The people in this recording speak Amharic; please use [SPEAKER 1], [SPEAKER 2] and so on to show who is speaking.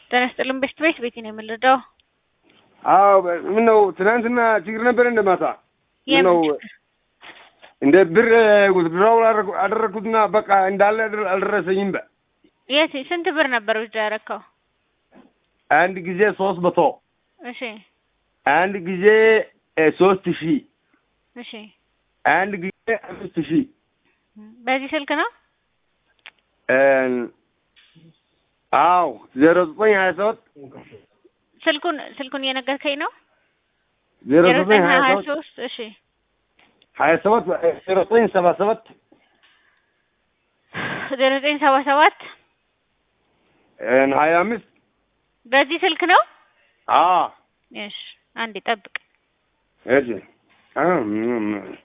[SPEAKER 1] ጤና ይስጥልን ቤት ቤት ቤት ነው የምንረዳው።
[SPEAKER 2] አዎ ምን ነው ትናንትና ችግር ነበር እንደ ማታ ምን ነው
[SPEAKER 1] የምን
[SPEAKER 2] እንደ ብር ውትድራው አደረግኩትና በቃ እንዳለ አልደረ- አልደረሰኝም። በ
[SPEAKER 1] የት ስንት ብር ነበር ውስጥ ያረካው?
[SPEAKER 2] አንድ ጊዜ ሶስት መቶ
[SPEAKER 1] እሺ
[SPEAKER 2] አንድ ጊዜ እ ሶስት ሺህ
[SPEAKER 1] እሺ
[SPEAKER 2] አንድ ጊዜ አምስት ሺህ
[SPEAKER 1] በዚህ ስልክ ነው?
[SPEAKER 2] እ አዎ ዜሮ ዘጠኝ ሀያ ሰባት
[SPEAKER 1] ስልኩን ስልኩን እየነገርከኝ ነው?
[SPEAKER 2] ዜሮ
[SPEAKER 1] ዜሮ
[SPEAKER 2] ዘጠኝ
[SPEAKER 1] ዘጠኝ
[SPEAKER 2] ሀያ
[SPEAKER 1] ሀያ
[SPEAKER 2] ሰባት
[SPEAKER 1] ሶስት እሺ
[SPEAKER 2] ሀያ ሰባት ዜሮ ዘጠኝ ሰባ ሰባት
[SPEAKER 1] ዜሮ ዘጠኝ ሰባ ሰባት
[SPEAKER 2] እ ሀያ አምስት
[SPEAKER 1] በዚህ ስልክ ነው?
[SPEAKER 2] አዎ
[SPEAKER 1] እሺ አንዴ ጠብቅ።
[SPEAKER 2] እሺ አዎ